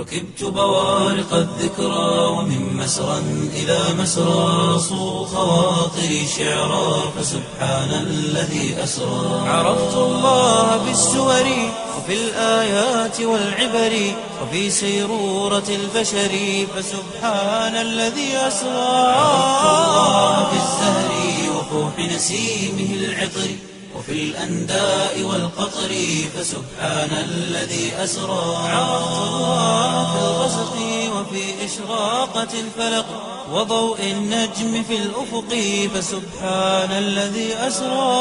ركبت بوارق الذكرى ومن مسرى إلى مسرى صو خواطري شعرا فسبحان الذي أسرى عرفت الله بالسور وفي الآيات والعبر وفي سيرورة البشر فسبحان الذي أسرى عرفت الله بالزهر وفوح نسيمه العطر وفي الأنداء والقطر فسبحان الذي أسرى عرفت الله في الغسق وفي إشراقة الفلق وضوء النجم في الأفق فسبحان الذي أسرى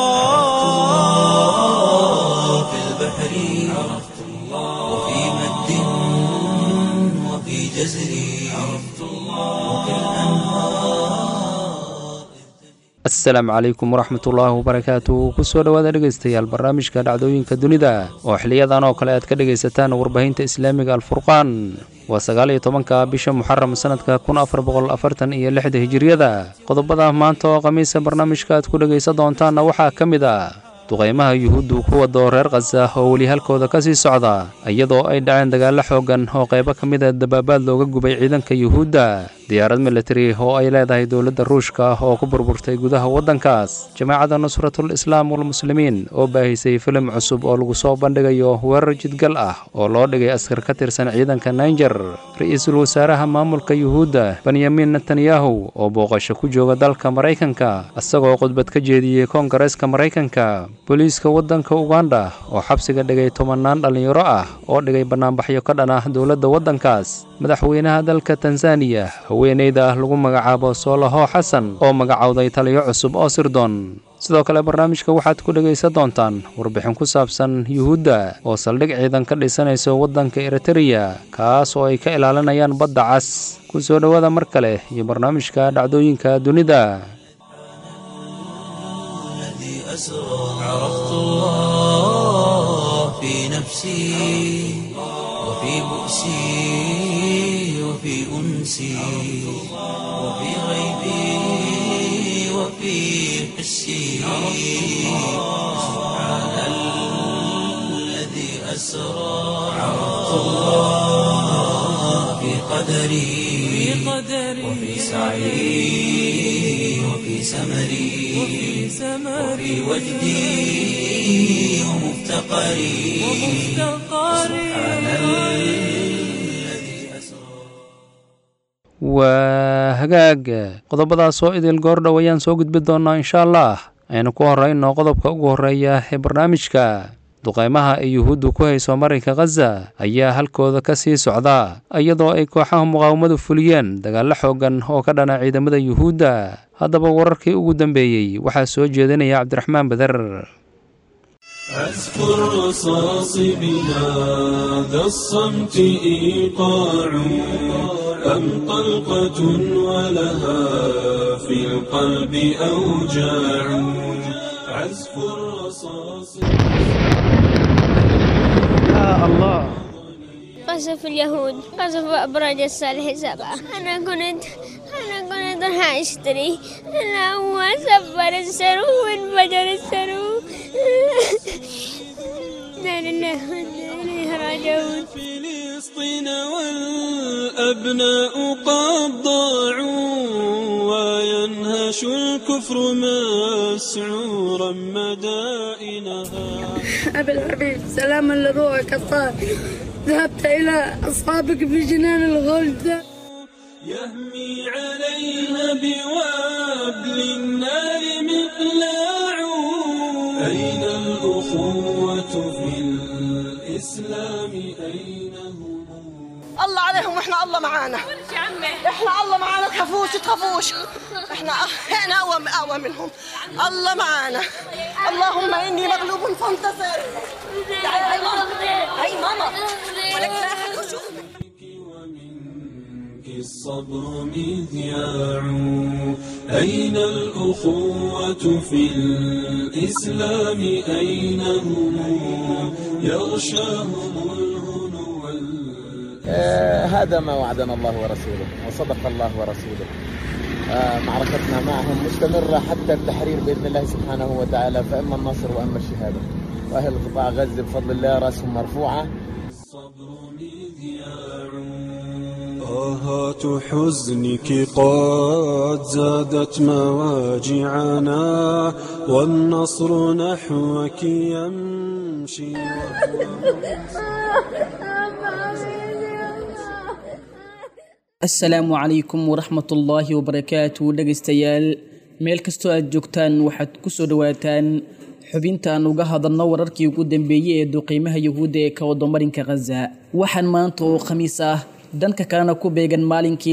في البحر عرفت الله وفي مد وفي جزر عرفت الله وفي الأنهار asalaamu calaykum waraxmatullaahi wabarakaatu kusoo dhowaada dhegaystayaal barnaamijka dhacdooyinka dunida oo xiliyadan oo kale aad ka dhegaysataan warbaahinta islaamiga alfurqaan waa sagaal iyo tobanka bisha muxaram sanadka kun afar boqol afartan iyo lixda hijiriyada qodobada maanta oo khamiisa barnaamijka aad ku dhegaysan doontaanna waxaa ka mid ah duqaymaha yuhuuddu ku wado reer khaza oo weli halkooda ka sii socda iyadoo ay dhaceen dagaallo xooggan oo qaybo ka mid a dabaabaad looga gubay ciidanka yuhuudda diyaarad militari oo ay leedahay dowladda ruushka oo ku burburtay gudaha waddankaas jamaacadda nusratul islaam walmuslimiin oo baahisay filim cusub oo lagu soo bandhigayo weerar jidgal ah oo loo dhigay askar ka tirsan ciidanka naijer ra-iisul wasaaraha maamulka yuhuudda benyamin netanyahu oo booqasho ku jooga dalka maraykanka isagoo khudbad ka jeediyey koongareeska maraykanka booliiska waddanka uganda oo xabsiga dhigay tobannaan dhallinyaro ah oo dhigay bannaanbaxyo ka dhan ah dowladda waddankaas madaxweynaha dalka tanzaniya haweeneyda ah lagu magacaabo soolaho xasan oo magacowday taliyo cusub oo sirdoon sidoo kale barnaamijka waxaad ku dhegaysan doontaan warbixin ku saabsan yuhuudda oo saldhig ciidan ka dhisanayso waddanka eritereya kaas oo ay ka ilaalinayaan badda cas ku soo dhowaada mar kale iyo barnaamijka dhacdooyinka dunida عرفت الله في نفسي وفي بؤسي وفي أنسي وفي غيبي وفي حسي سبحان الذي أسرى عرفت الله في قدري وفي سعي وفي سمري وفي وجدي ومفتقري سبحان الذي أسرى waa hagaag qodobadaas oo idil goordhow ayaan soo gudbi doonaa insha allah aynu ku horrayno qodobka ugu horreeya ee barnaamijka duqaymaha ay yuhuuddu ku hayso marinka khaza ayaa halkooda ka sii socda iyadoo ay kooxaha muqaawamadu fuliyeen dagaallo xooggan oo ka dhana ciidamada yuhuudda haddaba wararkii ugu dambeeyey waxaa soo jeedinaya cabdiraxmaan beder أذكر رصاص بهذا الصمت إيقاع أم طلقة ولها في القلب أوجاع عزف الرصاص قصف اليهود قصف أبراج الصالح سبعة أنا كنت أنا كنت راح أشتري أنا هو سبر السرو وانفجر السرو لا لله وإنا إليه راجعون فلسطين والأبناء قد ضاعوا وينهش الكفر مسعورا مدائنها أبي الحبيب سلاما لروحك الطاهر ذهبت إلى أصحابك في جنان الغلد يهمي عليها بوابل النار مقلاع أين الأخوة في الإسلام أين هم الله عليهم واحنا الله معانا احنا الله معانا تخافوش تخافوش احنا احنا اقوى اقوى منهم الله معانا اللهم اني مغلوب فانتصر تعالي هاي ماما هاي ماما ولك لا أحد يشوفك. ومنك الصبر مذياع أين الأخوة في الإسلام أين هم يغشاهم الهنو وال- آه، هذا ما وعدنا الله ورسوله وصدق الله ورسوله آه، معركتنا معهم مستمرة حتى التحرير بإذن الله سبحانه وتعالى فإما النصر وإما الشهادة وأهل قطاع غزة بفضل الله رأسهم مرفوعة الصبر مذياع طهات حزنك قد زادت مواجعنا والنصر نحوك يمشي asalaamu calaykum waraxmatullaahi wabarakaatu dhegaystayaal meel kastoo aad joogtaan waxaad ku soo dhowaataan xubintaan uga hadalno wararkii ugu dambeeyey ee duqiimaha yuhuudda ee ka wadamarinka khaza waxaan maanta oo khamiis ah dhanka kalena ku beegan maalinkii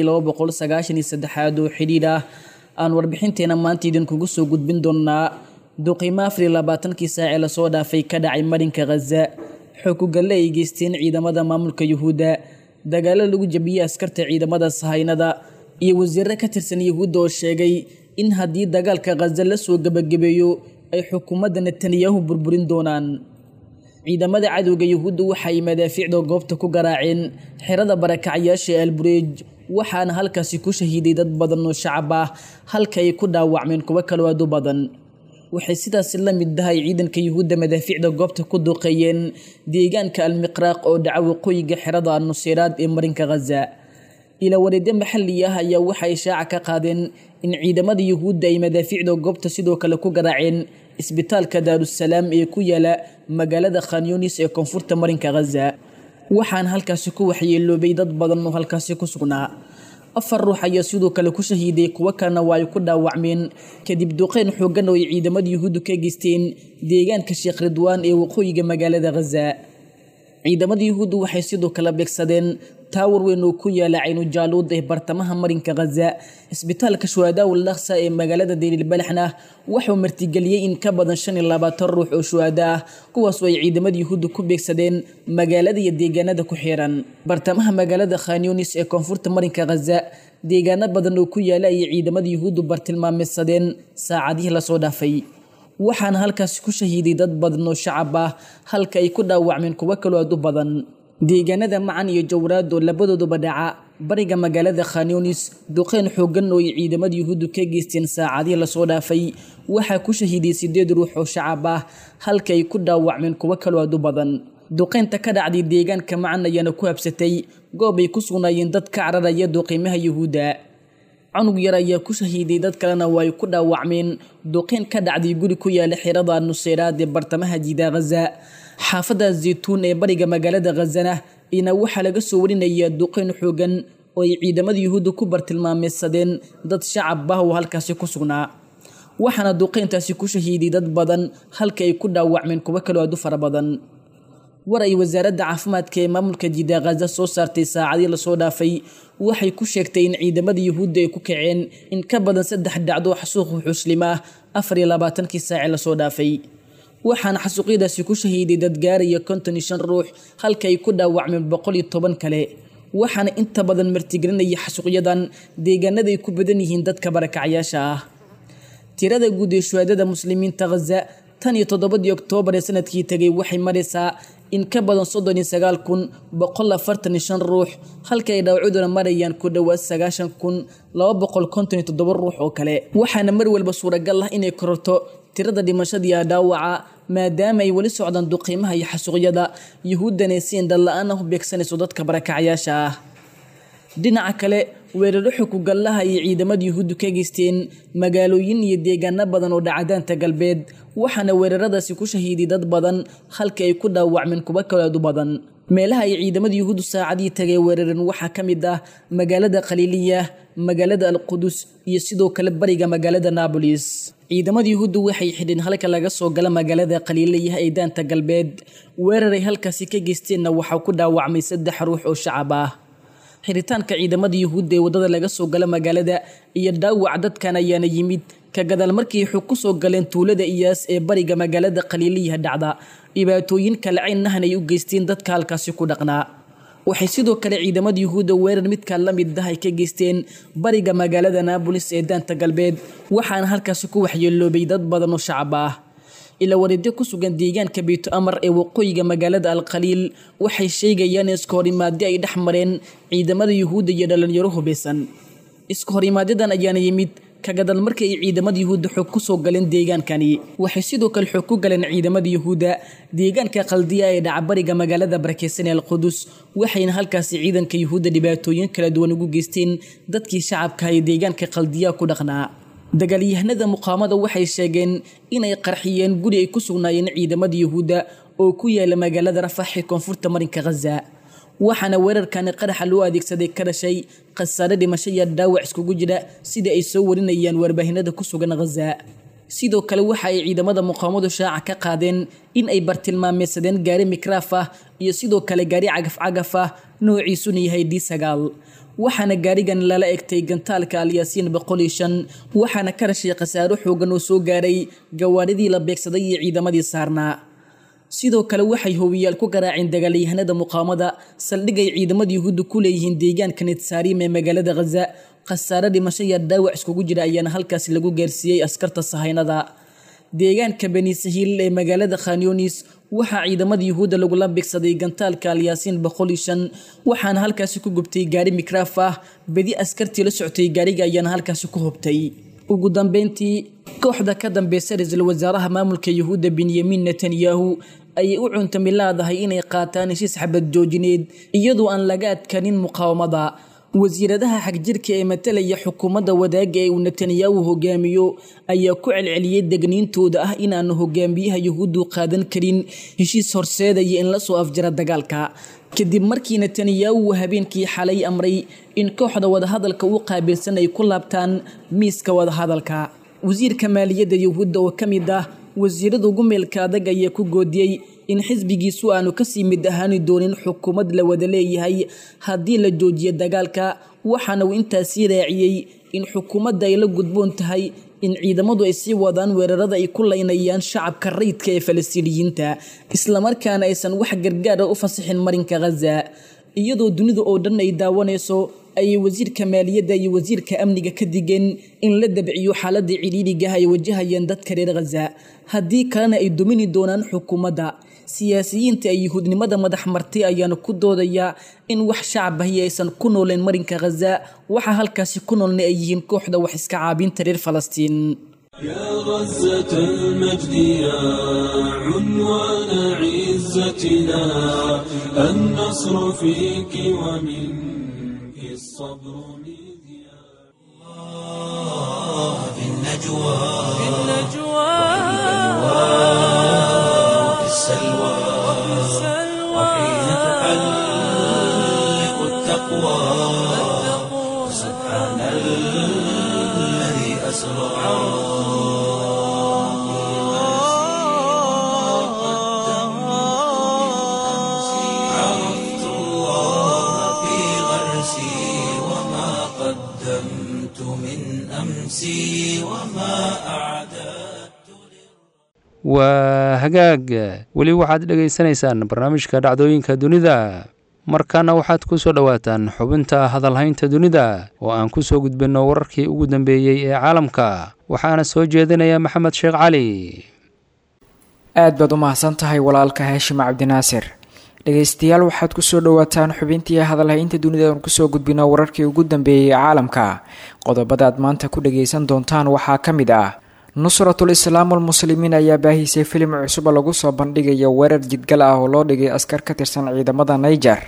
aad oo xidhiidh ah aan warbixinteena maanta idinkugu soo gudbin doonnaa duqiimo afarlabaatankii saacee lasoo dhaafay ka dhacay marinka khaza xookugalle ay geysteen ciidamada maamulka yuhuudda dagaalo lagu jabiyey askarta ciidamada sahaynada iyo wasiirro ka tirsan yuhuudda oo sheegay in haddii dagaalka khaza la soo gebagabeeyo ay xukuumadda netanyahu burburin doonaan ciidamada cadowga yuhuudda waxay madaafiicda goobta ku garaaceen xerada barakacyaasha ee albureej waxaana halkaasi ku shahiiday dad badan oo shacab ah halka ay ku dhaawacmeen kuwo kaloo aad u badan waxay sidaasi la mid tahay ciidanka yuhuudda madaafiicda goobta ku duqeeyeen deegaanka almiqraaq oo dhaca waqooyiga xerada nuseyraad ee marinka khaza ila wareedyo maxalli ah ayaa waxay shaaca ka qaadeen in ciidamada yuhuudda ay madaafiicda goobta sidoo kale ku garaaceen isbitaalka daarusalaam ee ku yaala magaalada khanyunis ee koonfurta marinka khaza waxaana halkaasi ku waxyeeloobay dad badan oo halkaasi ku sugnaa afar ruux ayaa sidoo kale ku shahiiday kuwo kalena waa ay ku dhaawacmeen kadib duqeyn xoogan oo ay ciidamada yuhuuddu ka geysteen deegaanka sheekh ridwaan ee waqooyiga magaalada khaza ciidamada yuhuuddu waxay sidoo kale beegsadeen taawar weyn oo ku yaala caynujaaluud ee bartamaha marinka khaza isbitaalka shuhadaa laksa ee magaalada deylilbalaxna waxuu martigeliyey in ka badan shan iyo labaatan ruux oo shuhada ah kuwaasoo ay ciidamada yuhuudda ku beegsadeen magaalada iyo deegaanada ku xiran bartamaha magaalada khanyunis ee koonfurta marinka khaza deegaano badan oo ku yaala ayay ciidamada yuhuuddu bartilmaameysadeen saacadihii lasoo dhaafay waxaana halkaasi ku shahiiday dad badan oo shacab ah halka ay ku dhaawacmeen kuwo kaloo aad u badan deegaanada macan iyo jawraad oo labadooduba dhaca bariga magaalada khanyunis duqeyn xoogan oo ay ciidamada yuhuuddu ka geysteen saacadihii lasoo dhaafay waxaa ku shahiiday sideed ruux oo shacab ah halka ay ku dhaawacmeen kuwo kaloo aad u badan duqeynta ka dhacday deegaanka macan ayaana ku habsatay goob ay ku sugnaayeen dad ka cararaya duqiimaha yuhuudda cunug yar ayaa ku shahiiday dad kalena waa ay ku dhaawacmeen duqeyn ka dhacday guri ku yaala xirada nuseyraad ee bartamaha jiida khaza xaafadda zaytuun ee bariga magaalada khazana ina waxaa laga soo warinayaa duqeyn xoogan oo ay ciidamada yuhuudda ku bartilmaameysadeen dad shacab ah oo halkaasi ku sugnaa waxaana duqeyntaasi ku shahiiday dad badan halka ay ku dhaawacmeen kuwo kaloo aad u fara badan war ay wasaaradda caafimaadka ee maamulka jiida khaza soo saartay saacadii lasoo dhaafay waxay ku sheegtay in ciidamada yuhuudda ay ku kaceen in ka badan saddex dhacdo xasuuq xuslima ah afar iyo labaatankii saace lasoo dhaafay waxaana xasuuqyadaasi ku shahiiday dad gaaraya konton iyo shan ruux halka ay ku dhaawacmeen boqol iyo toban kale waxaana inta badan martigelinaya xasuuqyadan deegaanada ay ku badan yihiin dadka barakacyaasha ah tirada guud ee shuhaadada muslimiinta khaza tan iyo toddobadii oktoobar ee sanadkii tegay waxay maraysaa in ka badan soddon iyo sagaal kun boqol afartan iyo shan ruux halka ay dhaawacuduna marayaan ku dhowaad sagaashan kun laba boqol konton iyo toddoba ruux oo kale waxaana mar walba suuragal ah inay kororto tirada dhimashadiiya dhaawaca maadaama ay weli socdaan duqiimaha iyo xasuuqyada yuhuuddana si indhala-aan ah u beegsanayso dadka barakacyaasha ah dhinaca kale weeraro xukugallaha iyo ciidamada yuhuuddu ka geysteen magaalooyin iyo deegaano badan oo dhacadaanta galbeed waxaana weeraradaasi ku shahiiday dad badan halka ay ku dhaawacmeen kuwo kaloo aad u badan meelaha ay ciidamada yuhuuddu saacadii tagay weerareen waxaa ka mid ah magaalada khaliiliya magaalada alqudus iyo sidoo kale bariga magaalada naabolis ciidamada yuhuuddu waxay xidheen halka laga soo gala magaalada khaliiliya ee daanta galbeed weeraray halkaasi ka geysteenna waxaa ku dhaawacmay saddex ruux oo shacab ah xiritaanka ciidamada yuhuudda ee waddada laga soo gala magaalada iyo dhaawac dadkan ayaana yimid ka gadaal markii xug ku soo galeen tuulada iyaas ee bariga magaalada khaliiliyaha dhacda dhibaatooyin kale caynnahan ay u geysteen dadka halkaasi ku dhaqnaa waxay sidoo kale ciidamada yuhuudda weerar midkaa la mid ah ay ka geysteen bariga magaalada naabolis ee daanta galbeed waxaana halkaasi ku waxyeeloobay dad badan oo shacab ah ila wareedyo ku sugan deegaanka beyto amar ee waqooyiga magaalada alkhaliil waxay sheegayaan iskahorimaadyo ay dhex mareen ciidamada yuhuudda iyo dhalinyaro hubeysan iskahorimaadyadan ayaana yimid kagadal markii ay ciidamada yuhuudda xoog ku soo galeen deegaankani waxay sidoo kale xoog ku galeen ciidamada yuhuudda deegaanka qaldiya ee dhacbariga magaalada barakeysan ee alqudus waxayna halkaasi ciidanka yuhuudda dhibaatooyin kala duwan ugu geysteen dadkii shacabka ee deegaanka qaldiya ku dhaqnaa dagaalyahanada muqaamada waxay sheegeen inay qarxiyeen guri ay ku sugnaayeen ciidamada yuhuudda oo ku yaala magaalada rafax ee koonfurta marinka khaza waxaana weerarkani qaraxa loo adeegsaday ka dhashay khasaare dhimasho iyo dhaawac iskugu jira sida ay soo warinayaan warbaahinada ku sugan khaza sidoo kale waxa ay ciidamada muqaamadu shaaca ka qaadeen in ay bartilmaameysadeen gaari mikraaf ah iyo sidoo kale gaari cagaf-cagaf ah noociisuna yahay d sagaal waxaana gaarigan lala egtay gantaalka alyaasiin boqol iyo shan waxaana ka dhashay khasaaro xoogan oo soo gaaray gawaaridii la beegsaday iyo ciidamadii saarnaa sidoo kale waxay howiyaal ku garaaceen dagaalyahanada muqaamada saldhigay ciidamada yuhuudda ku leeyihiin deegaanka nitsaarim ee magaalada khaza khasaare dhimasho iyo dhaawac iskugu jira ayaana halkaasi lagu gaarsiiyey askarta sahaynada deegaanka beni sahiil ee magaalada khanyonis waxaa ciidamada yuhuudda lagula bigsaday gantaalka alyaasiin boqol iyo shan waxaana halkaasi ku gubtay gaari mikraaf ah bedi askartii la socotay gaariga ayaana halkaasi ku hubtay ugu dambeyntii kooxda ka dambeysa ra-iisul wasaaraha maamulka yuhuudda benyamin netanyahu ayay u cuntami laadahay inay qaataan heshiis xabad joojineed iyadoo aan laga adkanin muqaawamada wasiiradaha xagjirka ee matalaya xukuumadda wadaaga ee uu netanyahu hogaamiyo ayaa ku celceliyey degniintooda ah inaanu hogaamiyaha yuhuuddu qaadan karin heshiis horseedaya in lasoo afjara dagaalka kadib markii netanyahu habeenkii xalay amray in kooxda wadahadalka u qaabilsan ay ku laabtaan miiska wadahadalka wasiirka maaliyadda yuhuudda oo ka mid ah wasiirada ugu meelka adag ayaa ku goodiyey in xisbigiisu aanu kasii mid ahaani doonin xukuumad la wada leeyahay haddii la joojiyo dagaalka waxaana uu intaasii raaciyey in xukuumadda ay la gudboon tahay in ciidamadu ay sii wadaan weerarada ay ku laynayaan shacabka rayidka ee falastiiniyiinta islamarkaana aysan wax gargaara u fasixin marinka khaza iyadoo dunida oo dhan ay daawanayso ayay wasiirka maaliyadda iyo wasiirka amniga ka digeen in la dabciyo xaaladda cidhiidhigaah ay wajahayeen dadka reer khaza haddii kalena ay dumini doonaan xukuumadda siyaasiyiinta ay yuhuudnimada madax martay ayaana ku doodaya in wax shacab ahi aysan ku nooleen marinka khaza waxa halkaasi ku noolna ay yihiin kooxda wax iska caabinta reer falastiin يا غزة المجد يا عنوان عزتنا النصر فيك ومنك الصبر مذياع الله في النجوى في النجوى وفي السلوى وحين تحلق التقوى سبحان الذي أسرع عرفت الله في غرسي وما قدمت من أمسي وما أعددت waa hagaag weli waxaad dhegaysanaysaan barnaamijka dhacdooyinka dunida markaana waxaad ku soo dhowaataan xubinta hadalhaynta dunida oo aan ku soo gudbinno wararkii ugu dambeeyey ee caalamka waxaana soo jeedinaya maxamed sheekh cali aad baad u mahadsan tahay walaalka haashim cabdinaasir dhegaystayaal waxaad kusoo dhowaataan xubintii hadalhaynta dunida aan kusoo gudbino wararkii ugu dambeeyey ee caalamka qodobada aad maanta ku dhagaysan doontaan waxaa ka mid ah nusratul islaam almuslimiin ayaa baahisay filim cusub oo lagu soo bandhigayo weerar jidgal ah oo loo dhigay askar ka tirsan ciidamada naiger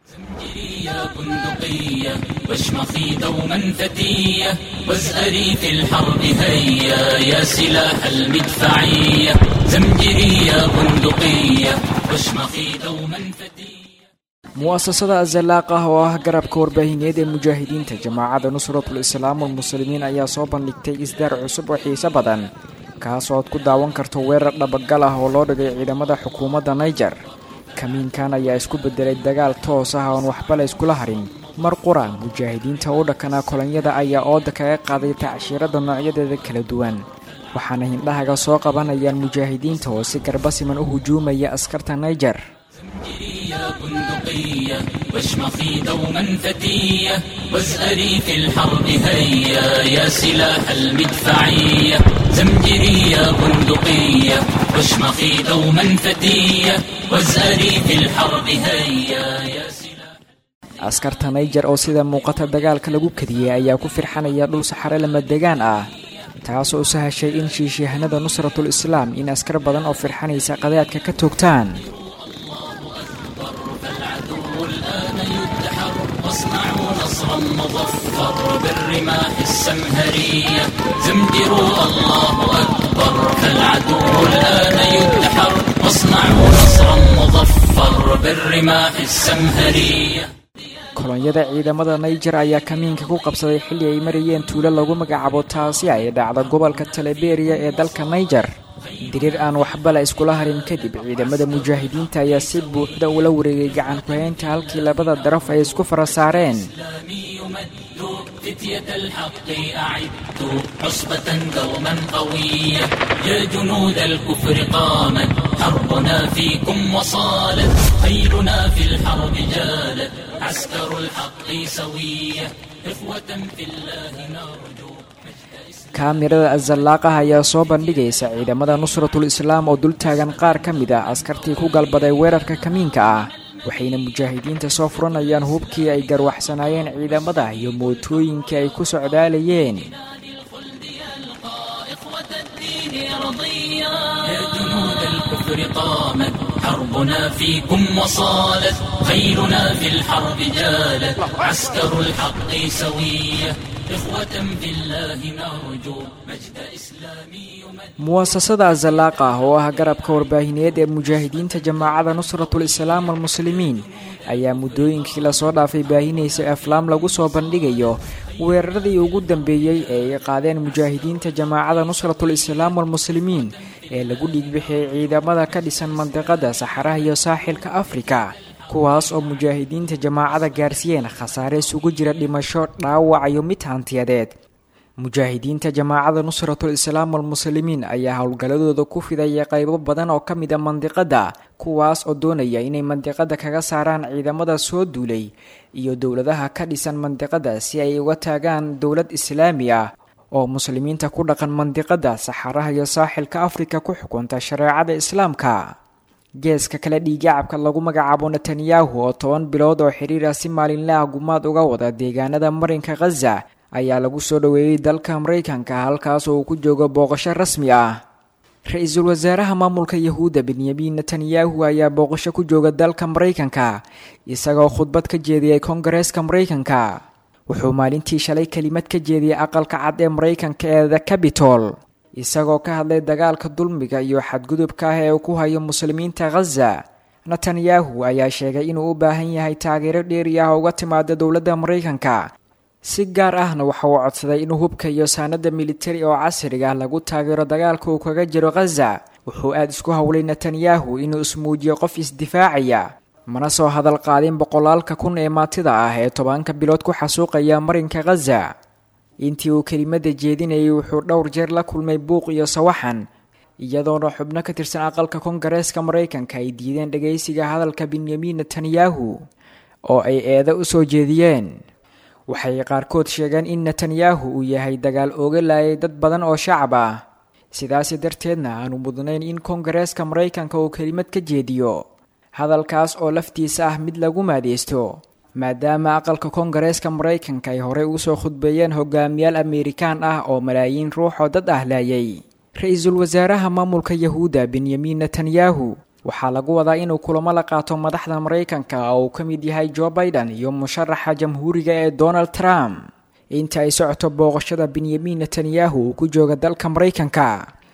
بندقية واشمخي دوما فتية واسألي في الحرب هيا يا سلاح المدفعية زمجري يا بندقية واشمخي دوما فتية mu'asasada azalaaq ah oo ah garabka warbaahineed ee mujaahidiinta jamaacadda nusratul islaam almuslimiin ayaa soo bandhigtay isdaar cusub oo xiiso badan kaasoo aad ku daawan karto weerar dhabagal ah oo loo dhigay ciidamada xukuumadda naiger kamiinkan ayaa isku bedelay dagaal toos ah oon waxba la iskula harin mar qura mujaahidiinta u dhakanaa kolonyada ayaa ooda kaga qaaday tacshiirada noocyadeeda kala duwan waxaana hindhahaga soo qabanayaan mujaahidiinta oo si garbasiman u hujuumaya askarta naiger يا بندقية واشمخي دوما فتية واسألي في الحرب هيا يا سلاح المدفعية زمجري يا بندقية واشمخي دوما فتية واسألي في الحرب هيا يا سلاح askarta naijer oo sida muuqata dagaalka lagu kadiyey ayaa ku firxanaya dhul saxare lamadegaan ah taasoo u sahashay in shiishiyahanada nusratul islaam in askar badan oo firxanaysa qadaadka ka toogtaan واصنعوا نصرا مظفر بالرماح السمهرية زمجروا الله أكبر فالعدو الآن يدحر واصنعوا نصرا مظفر بالرماح السمهرية kolonyada ciidamada naijer ayaa kamiinka ku qabsaday xilli ay marayeen tuulo lagu magacaabo taasi ay dhacda gobolka taleberiya ee dalka naijer diriir aan waxba la iskula harin kadib ciidamada mujaahidiinta ayaa si buuxda ula wareegay gacan ku-haynta halkii labada daraf ay isku fara saareen فتية الحق أعدوا عصبة دوما قوية يا جنود الكفر قامت حربنا فيكم وصالت خيلنا في الحرب جالت عسكر الحق سوية إخوة في الله نرجو kaamirada azallaaqah ayaa soo bandhigaysa ciidamada nusratul islaam oo dul taagan qaar ka mid a askartii ku galbaday weerarka kamiinka ah waxayna mujaahidiinta soo furanayaan hubkii ay garwaxsanaayeen ciidamada iyo mootooyinkii ay ku socdaalayeen يا جنود الكفر قامت حربنا فيكم وصالت خيلنا في الحرب جالت عسكر الحق سوية إخوة في الله نرجو مجد إسلامي muwasasada azallaaqa ah oo ah garabka warbaahineed ee mujaahidiinta jamaacada nusratul islaam walmuslimiin ayaa muddooyinkii lasoo dhaafay baahinaysay aflaam lagu soo bandhigayo weeraradii ugu dambeeyey ee ay qaadeen mujaahidiinta jamaacada nusratul islaam walmuslimiin ee lagu dhiigbixiyey ciidamada ka dhisan mandiqada saxaraha iyo saaxilka afrika kuwaas oo mujaahidiinta jamaacada gaarsiiyeen khasaare isugu jira dhimasho dhaawac iyo mid hantiyadeed mujaahidiinta jamaacada nusratul islaam walmuslimiin ayaa howlgalladooda ku fidaya qaybo badan oo ka mid a mandiqada kuwaas oo doonaya inay mandiqada kaga saaraan ciidamada soo duulay iyo dowladaha ka dhisan mandiqada si ay uga taagaan dowlad islaami ah oo muslimiinta ku dhaqan mandiqada saxaraha iyo saaxilka afrika ku xukunta shareecada islaamka geeska kale dhiigacabka lagu magacaabo netanyahu oo toban bilood oo xiriir ah si maalinle ah gumaad uga wada deegaanada marinka khaza ayaa lagu soo dhoweeyey dalka maraykanka halkaas oo uu ku joogo booqasho rasmi ah ra-iisul wasaaraha maamulka yahuudda benyamin netanyahu ayaa booqasho ku jooga dalka maraykanka isagoo khudbad ka jeediyey kongareeska maraykanka wuxuu maalintii shalay kelimad ka jeediyey aqalka cad ee maraykanka ee the cabitol isagoo ka hadlay dagaalka dulmiga iyo xadgudubka ah ee uu ku hayo muslimiinta khaza netanyahu ayaa sheegay inuu u baahan yahay taageero dheeri ah uga timaada dowladda maraykanka si gaar ahna waxa uu codsaday inuu hubka iyo saanada militari oo casriga lagu taageero dagaalka uu kaga jiro khaza wuxuu aada isku howlay netanyahu inuu ismuujiyo qof isdifaacaya mana soo hadal qaadin boqolaalka kun ee maatida ah ee tobanka bilood ku xasuuqaya marinka khaza intii uu kelimada jeedinayay wuxuu dhowr jeer la kulmay buuq iyo sawaxan iyadoona xubno ka tirsan aqalka kongareeska maraykanka ay diideen dhagaysiga hadalka benyamin netanyahu oo ay eeda u soo jeediyeen waxay qaarkood sheegeen in netanyahu uu yahay dagaal ooga laayay dad badan oo shacab ah sidaasi darteedna aanu mudnayn in kongareeska maraykanka uu kelimad ka jeediyo hadalkaas oo laftiisa ah mid lagu maadeysto maadaama aqalka kongareeska maraykanka ay horey usoo khudbeeyeen hogaamiyaal ameerikaan ah oo malaayiin ruux oo dad ah laayay ra-iisul wasaaraha maamulka yahuudda benyamin netanyahu waxaa lagu wadaa inuu kulamo la qaato madaxda maraykanka oo uu ka mid yahay jo biden iyo musharaxa jamhuuriga ee donald trump inta ay socoto booqashada benyamin netanyahu uu ku jooga dalka maraykanka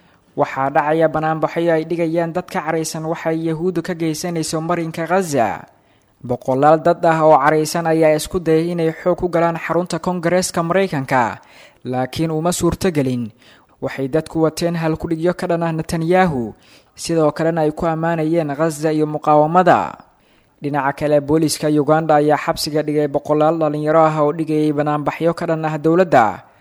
waxaa dhacaya banaanbaxyo ay dhigayaan dad ka caraysan waxay yahuuddu ka geysanayso marinka khaza boqolaal dad ah oo caraysan ayaa isku dayay inay xoog ku galaan xarunta kongareeska maraykanka laakiin uma suurtogelin waxay dadku wateen halkudhigyo ka dhan ah netanyahu sidoo kalena ay ku ammaanayeen khaza iyo muqaawamada dhinaca kale booliska uganda ayaa xabsiga dhigay boqolaal dhalinyaro ah oo dhigayay banaanbaxyo ka dhan ah dowladda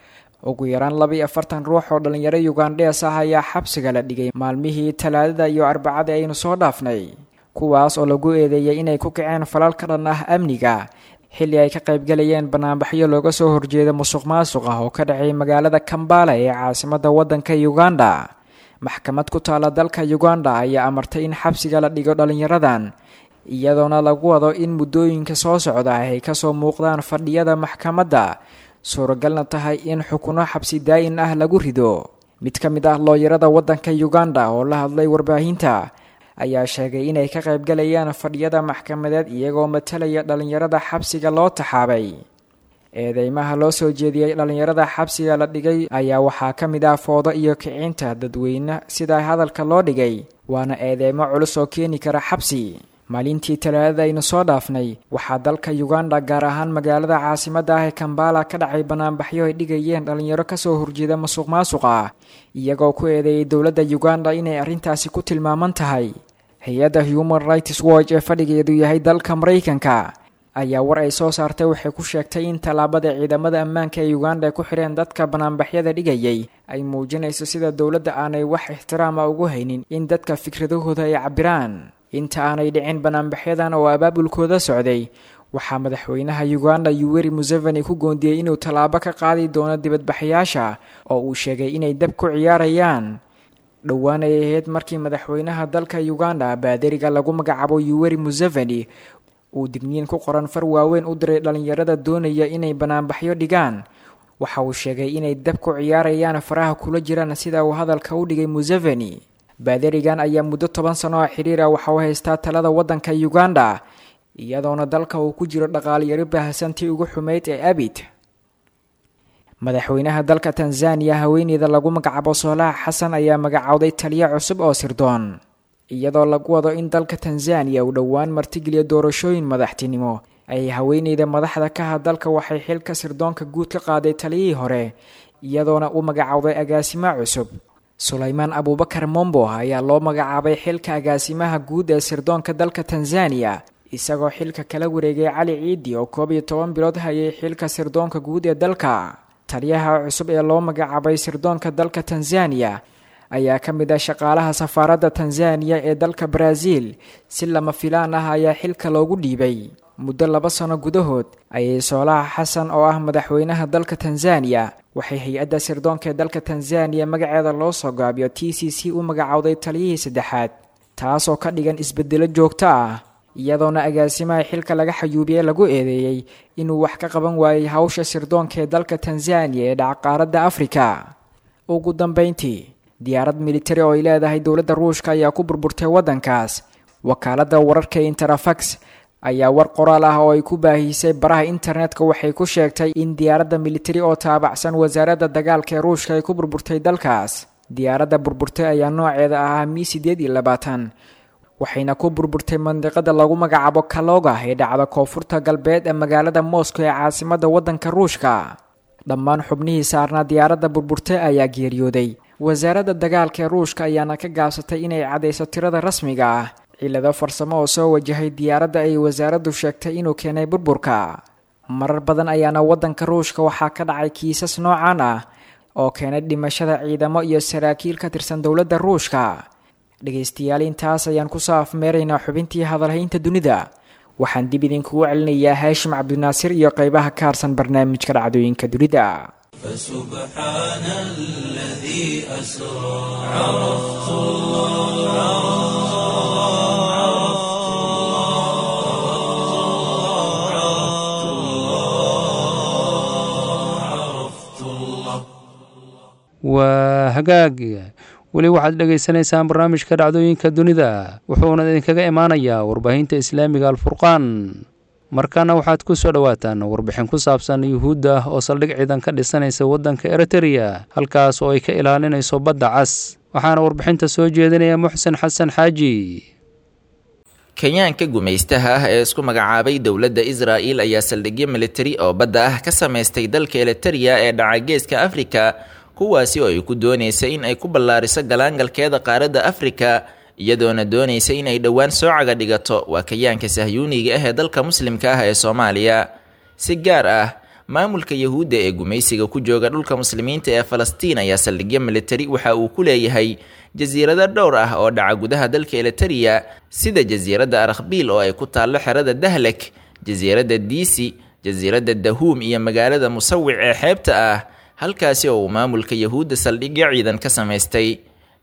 ugu yaraan laba iyo afartan ruux oo dhalinyaro ugandhees ah ayaa xabsiga la dhigay maalmihii talaadada iyo arbacada aynu soo dhaafnay kuwaas oo lagu eedeeyay inay ku kaceen falal ka dhan ah amniga xilli ay ka qaybgalayeen banaanbaxyo looga soo horjeeda musuq maasuq ah oo ka dhacay magaalada kambala ee caasimadda waddanka uganda maxkamad ku taala dalka uganda ayaa amartay in xabsiga la dhigo dhalinyaradan iyadoona lagu wado in muddooyinka soo socda ay kasoo muuqdaan fadhiyada maxkamadda suuragalna tahay in xukuno xabsi daa-in ah lagu rido mid ka mid ah looyarada waddanka uganda oo la hadlay warbaahinta ayaa sheegay inay ka qaybgalayaan fadhiyada maxkamadeed iyagoo matalaya dhallinyarada xabsiga loo taxaabay eedeymaha loo soo jeediyey dhallinyarada xabsiga la dhigay ayaa waxaa ka mid ah foodo iyo kicinta dadweyne sida hadalka loo dhigay waana eedeymo culus oo keeni kara xabsi maalintii talaadada aynu soo dhaafnay waxaa dalka uganda gaar ahaan magaalada caasimadda ah ee kambala ka dhacay banaanbaxyo ay dhigayeen dhallinyaro kasoo horjeeda masuq maasuqa iyagoo ku eedeeyay dowladda uganda inay arrintaasi ku tilmaaman tahay hay-adda human rights watch ee fadhigeedu yahay dalka maraykanka ayaa war ay soo saartay waxay ku sheegtay in tallaabada ciidamada ammaanka ee uganda ay ku xidheen dadka banaanbaxyada dhigayay ay muujinayso sida dowladda aanay wax ixtiraama ugu haynin in dadka fikradahooda ay cabiraan inta aanay dhicin banaanbaxyadan oo abaabulkooda socday waxaa madaxweynaha uganda yuweri museveni ku goondiyey inuu tallaabo ka qaadi doono dibadbaxayaasha oo uu sheegay inay dab ku ciyaarayaan dhowaan ay ahayd markii madaxweynaha dalka uganda baadariga lagu magacaabo yuweri museveni uu digniin ku qoran far waaweyn u diray dhallinyarada doonaya inay banaanbaxyo dhigaan waxa uu sheegay inay dab ku ciyaarayaan faraha kula jiraan sida uu hadalka u dhigay museveni baadarigan ayaa muddo toban sano oo xidhiir ah waxa uu haystaa talada waddanka uganda iyadoona dalka uu ku jiro dhaqaalyaro baahsantii ugu xumeyd ee abid madaxweynaha dalka tanzaniya haweeneyda lagu magacaabo soolaha xasan ayaa magacowday taliyo cusub oo sirdoon iyadoo lagu wado in dalka tanzaniya uu dhowaan martigeliya doorashooyin madaxtinimo ay haweeneyda madaxda ka ha dalka waxay xilka sirdoonka guud ka qaaday taliyihii hore iyadoona u magacowday agaasimo cusub sulaymaan abuubakar mombo ayaa loo magacaabay xilka agaasimaha guud ee sirdoonka dalka tanzaniya isagoo xilka kala wareegay cali ciidi oo koob iyo toban bilood hayay xilka sirdoonka guud ee dalka taliyaha cusub ee loo magacaabay sirdoonka dalka tanzaniya ayaa ka mid ah shaqaalaha safaaradda tanzaniya ee dalka baraaziil si lama filaan ah ayaa xilka loogu dhiibay muddo laba sano gudahood ayay soolaha xasan oo ah madaxweynaha dalka tanzaniya waxay hay-adda sirdoonka ee dalka tanzaniya magaceeda loo soo gaabiyo t c c u magacowday taliyihii saddexaad taasoo ka dhigan isbedelo joogto ah iyadoona agaasimaha xilka laga xayuubiye lagu eedeeyey inuu wax ka qaban waayey hawsha sirdoonka ee dalka tanzaniya ee dhacqaaradda afrika ugu dambeyntii diyaarad militari oo ay leedahay dowladda ruushka ayaa ku burburtay waddankaas wakaaladda wararka interafax ayaa war qoraal ah oo ay ku baahisay baraha internetka waxay ku sheegtay in diyaaradda militari oo taabacsan wasaaradda dagaalka ee ruushka ay ku burburtay dalkaas diyaaradda burburtay ayaa nooceeda ahaa mi sideed iyo labaatan waxayna ku burburtay mandiqada lagu magacaabo kaloga ee dhacda koonfurta galbeed ee magaalada moscow ee caasimadda waddanka ruushka dhammaan xubnihii saarnaa diyaaradda burburtay ayaa geeriyooday wasaaradda dagaalka ee ruushka ayaana ka gaabsatay inay caddayso tirada rasmiga ah cillado farsamo oo soo wajahay diyaaradda ay wasaaraddu sheegtay inuu keenay burburka marar badan ayaana waddanka ruushka waxaa ka dhacay kiisas noocan ah oo keenay dhimashada ciidamo iyo saraakiil ka tirsan dowladda ruushka dhegaystayaal intaas ayaan kusoo afmeeraynaa xubintii hadalhaynta dunida waxaan dib idinkugu celinayaa haashim cabdinaasir iyo qeybaha ka harsan barnaamijka dhacdooyinka dunida فسبحان الذي أسرى عرفت الله عرفت الله عرفت الله waa hagaag weli waxaad dhegaysanaysaan barnaamijka dhacdooyinka dunida wuxuuna idinkaga imaanayaa warbaahinta islaamiga alfurqaan markaana waxaad ku soo dhowaataan warbixin ku saabsan yuhuudda oo saldhig ciidan ka dhisanaysa waddanka eritereya halkaas oo ay ka ilaalinayso badda cas waxaana warbixinta soo jeedinaya muxsen xasan xaaji kenyaanka gumaystaha ah ee isku magacaabay dowladda israa'il ayaa saldhigyo militari oo badda ah ka samaystay dalka elitereya ee dhaca geeska afrika kuwaasi oo ay ku doonaysa in ay ku ballaariso galaangalkeeda qaaradda afrika iyadoona doonaysa in ay dhowaan soo caga dhigato waa kayaanka sahyuuniga ah ee dalka muslimka ah ee soomaaliya si gaar ah maamulka yahuudda ee gumaysiga ku jooga dhulka muslimiinta ee falastiin ayaa saldhigyo militari waxa uu ku leeyahay jasiirado dhowr ah oo dhaca gudaha dalka elitereya sida jasiiradda arakbiil oo ay ku taallo xerada dahlek jasiiradda diisi jasiiradda dahuum iyo magaalada musawic ee xeebta ah halkaasi oo uu maamulka yahuudda saldhigyo ciidan ka samaystay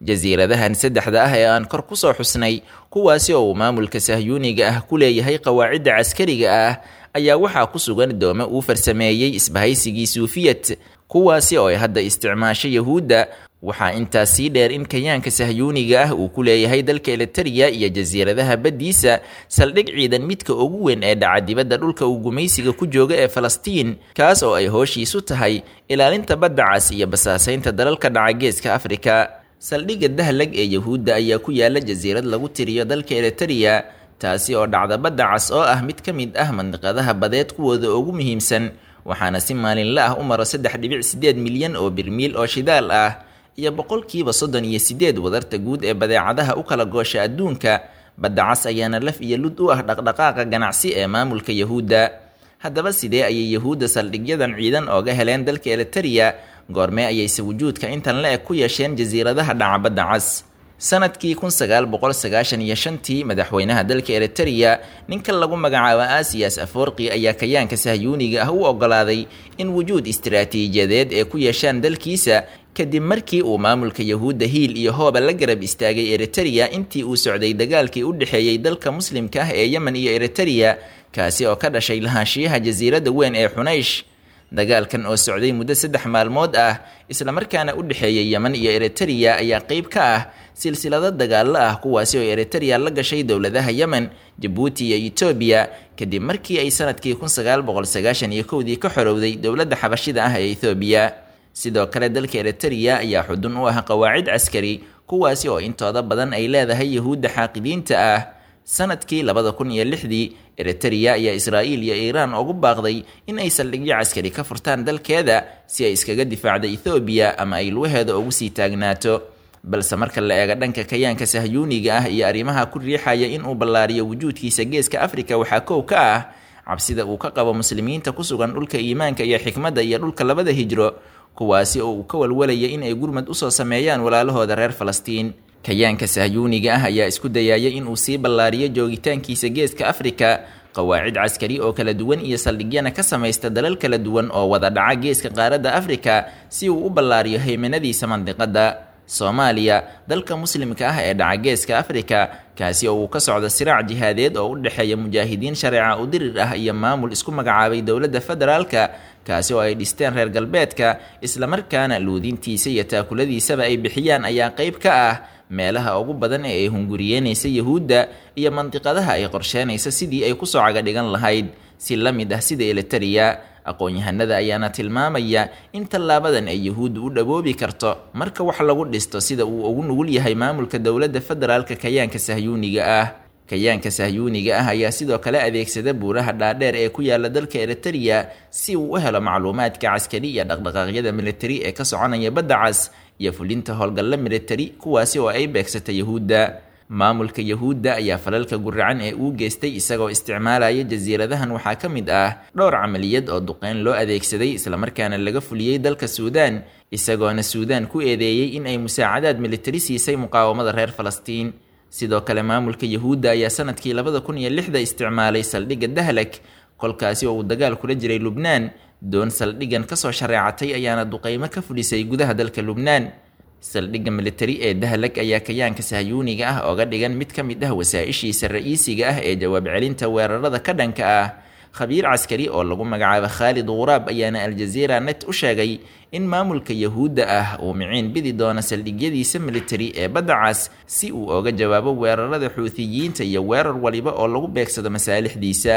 jasiiradahan saddexda ah ee aan kor ku soo xusnay kuwaasi oo uu maamulka sahyuuniga ah ku leeyahay qawaacidda caskariga ah ayaa waxaa ku sugan doome uu farsameeyey isbahaysigii suufiyad kuwaasi oo ay hadda isticmaasho yahuudda waxaa intaas sii dheer in kayaanka sahyuuniga ah uu ku leeyahay dalka elitariya iyo jasiiradaha baddiisa saldhig ciidan midka ugu weyn ee dhaca dibadda dhulka uu gumaysiga ku jooga ee falastiin kaas oo ay hooshiisu tahay ilaalinta badda cas iyo basaasaynta dalalka dhaca geeska afrika saldhigga dahlag ee yahuudda ayaa ku yaala jasiirad lagu tiriyo dalka elitariya taasi oo dhacda badda cas oo ah mid ka mid ah mandiqadaha badeed kuwooda ugu muhiimsan waxaana si maalinle ah u maro saddex dhibic siddeed milyan oo birmiil oo shidaal ah iyo boqolkiiba soddon iyo siddeed wadarta guud ee badeecadaha u kala goosha adduunka badda cas ayaana laf iyo lud u ah dhaqdhaqaaqa ganacsi ee maamulka yahuudda haddaba sidee ayay yahuudda saldhigyadan ciidan ooga heleen dalka elitariya goormee ayayse wujuudka intan la eg ku yeesheen jasiiradaha dhaca badda cas sanadkii kun sagaal boqol sagaashan iyo shantii madaxweynaha dalka elitariya ninka lagu magacaabo asiyas aforqi ayaa kayaanka sahyuuniga ah u ogolaaday in wujuud istiraatiijiyadeed ee ku yeeshaan dalkiisa kadib markii uu maamulka yahuudda hiil iyo hooba la garab istaagay eritereya intii uu socday dagaalkii u dhexeeyey dalka muslimka ah ee yemen iyo eritereya kaasi oo ka dhashay lahaanshiyaha jasiiradda weyn ee xunaysh dagaalkan oo socday muddo saddex maalmood ah islamarkaana u dhexeeyay yemen iyo eritereya ayaa qeyb ka ah silsilado dagaallo ah kuwaasi oo eritereya la gashay dowladaha yemen jabuuti iyo etoobiya kadib markii ay sanadkii kun sagaal boqol sagaashan iyo kowdii ka xorowday dowladda xabashida ah ee ethoobiya sidoo kale dalka eritereya ayaa xudun u ah qawaacid caskari kuwaasi oo intooda badan ay leedahay yahuudda xaaqidiinta ah sanadkii labada kun iyo lixdii eritereya ayaa israa'iil iyo iiraan ugu baaqday in ay saldhigyo caskari ka furtaan dalkeeda si ay iskaga difaacdo ethoobiya ama ay lugaheeda ugu sii taagnaato balse marka la eego dhanka kayaanka sahyuuniga ah iyo arrimaha ku riixaya inuu ballaariyo wujuudkiisa geeska afrika waxaa kow ka ah cabsida uu ka qabo muslimiinta ku sugan dhulka iimaanka iyo xikmadda iyo dhulka labada hijro kuwaasi oo uu ka walwalaya in ay gurmad usoo sameeyaan walaalahooda reer falastiin kayaanka sahyuuniga ah ayaa isku dayaya inuu sii ballaariyo joogitaankiisa geeska afrika qawaacid caskari oo kala duwan iyo saldhigyana ka samaysta dalal kala duwan oo wada dhaca geeska qaaradda afrika si uu u ballaariyo haymanadiisa mandiqadda soomaaliya dalka muslimka ah ee dhaca geeska afrika kaasi oo uu ka socdo siraac jihaadeed oo u dhexeeya mujaahidiin shareeca u dirir ah iyo maamul isku magacaabay dowladda federaalka kaasi oo ay dhisteen reer galbeedka islamarkaana luudintiisa iyo taakuladiisaba ay bixiyaan ayaa qeyb ka ah meelaha ugu badan ee ay hunguriyeynaysa yahuudda iyo mandiqadaha ay qorsheenaysa sidii ay kusoo caga dhigan lahayd si la mid ah sida elitereya aqoon-yahanada ayaana tilmaamaya in tallaabadan ay yahuudda u dhawoobi karto marka wax lagu dhisto sida uu ugu nugul yahay maamulka dowladda federaalka kayaanka sahyuuniga ah kayaanka sahyuuniga ah ayaa sidoo kale adeegsada buuraha dhaadheer ee ku yaala dalka eritereya si uu u helo macluumaadka caskari iyo dhaqdhaqaaqyada militari ee ka soconaya badda cas iyo fulinta howlgalla militari kuwaasi oo ay beegsata yahuudda maamulka yahuudda ayaa falalka guracan ee uu geystay isagoo isticmaalaya jasiiradahan waxaa ka mid ah dhowr camaliyad oo duqeyn loo adeegsaday islamarkaana laga fuliyey dalka suudaan isagoona suudaan ku eedeeyey in ay musaacadaad militari siisay muqaawamada reer falastiin sidoo kale maamulka yahuudda ayaa sanadkii labada kun iyo lixda isticmaalay saldhigga dahlag kolkaasi oo uu dagaal kula jiray lubnaan doon saldhiggan kasoo shareecatay ayaana duqeymo ka fulisay gudaha dalka lubnaan saldhigga militari ee dahlag ayaa kayaanka sahyuuniga ah ooga dhigan mid ka mid ah wasaa-ishiisa ra-iisiga ah ee jawaab celinta weerarada ka dhanka ah khabiir caskari oo lagu magacaabo khaalid wuraab ayaana aljaziira net u sheegay in maamulka yahuudda ah uu miciin bidi doono saldhigyadiisa militari ee badda cas si uu oga jawaabo weerarada xuutiyiinta iyo weerar waliba oo lagu beegsado masaalixdiisa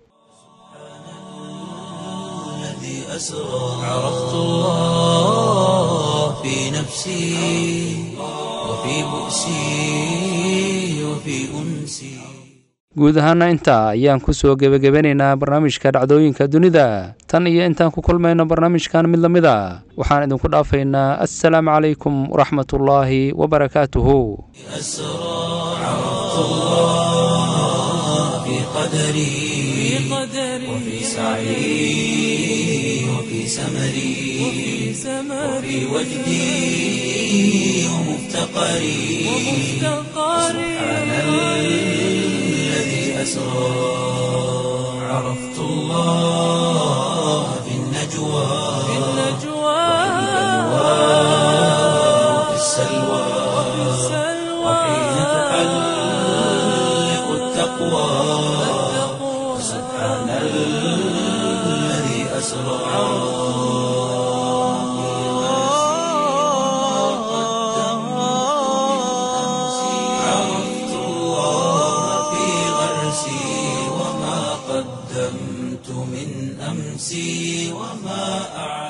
عرفت الله في نفسي وفي بؤسي وفي أنسي guud ahaana intaa ayaan kusoo gebagabanaynaa barnaamijka dhacdooyinka dunida tan iyo intaan ku kulmayno barnaamijkan mid lamid a waxaan idinku dhaafaynaa assalaamu calaykum waraxmatullaahi wabarakaatuhu عرفت الله في قدري وفي سعي وفي سمري وفي وجدي ومفتقري سبحان الذي أسرى عرفت الله في النجوى وفي السلوى التقوى سبحان الذي أسرى عرفت الله في غرسي وما قدمت من أمسي وما أعلم